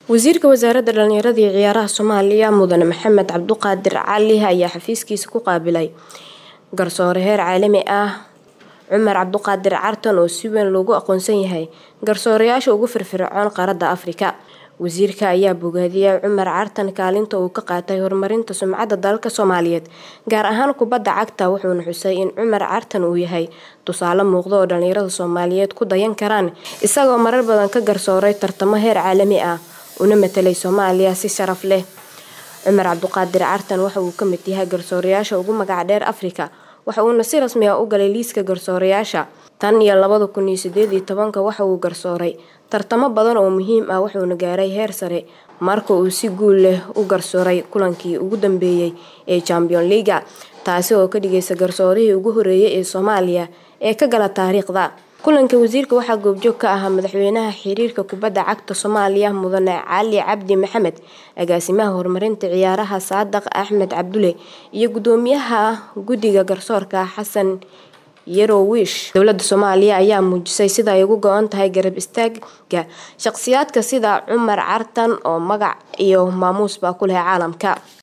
wasiirka wasaaradda dhalinyarada iyo ciyaaraha soomaaliya mudane maxamed cabduqaadir cali ayaa xafiiskiisa ku qaabilay garsoore heer caalami ah cumar cabduqaadir cartan oo si weyn loogu aqoonsan yahay garsoorayaasha ugu firfircoon qaaradda afrika wasiirka ayaa bogaadiyay cumar cartan kaalinta uu ka qaatay horumarinta sumcadda dalalka soomaaliyeed gaar ahaan kubadda cagta wuxuuna xusay in cumar cartan uu yahay tusaale muuqda oo dhalinyarada soomaaliyeed ku dayan karaan isagoo marar badan ka garsooray tartamo heer caalami ah una matelay soomaaliya si sharaf leh cumar cabduqaadir cartan waxa uu ka mid yahay garsoorayaasha ugu magac dheer afrika waxa uuna si rasmi ah u galay liiska garsoorayaasha tan iyo labada kun iyo sideed iyo tobanka waxa uu garsooray tartamo badan oo muhiim ah wuxuuna gaaray heer sare marka uu si guul leh u garsooray kulankii ugu dambeeyey ee champion leaga taasi oo ka dhigaysa garsoorihii ugu horeeyay ee soomaaliya ee ka gala taariikhda kulanka wasiirka waxaa goobjoog ka ahaa madaxweynaha xiriirka kubadda cagta soomaaliya mudane cali cabdi maxamed agaasimaha horumarinta ciyaaraha saadaq axmed cabdule iyo gudoomiyaha guddiga garsoorka xasan yarowish dowladda soomaaliya ayaa muujisay sida ay ugu go-an tahay garab istaaga shaqsiyaadka sida cumar cartan oo magac iyo maamuusba ku leh caalamka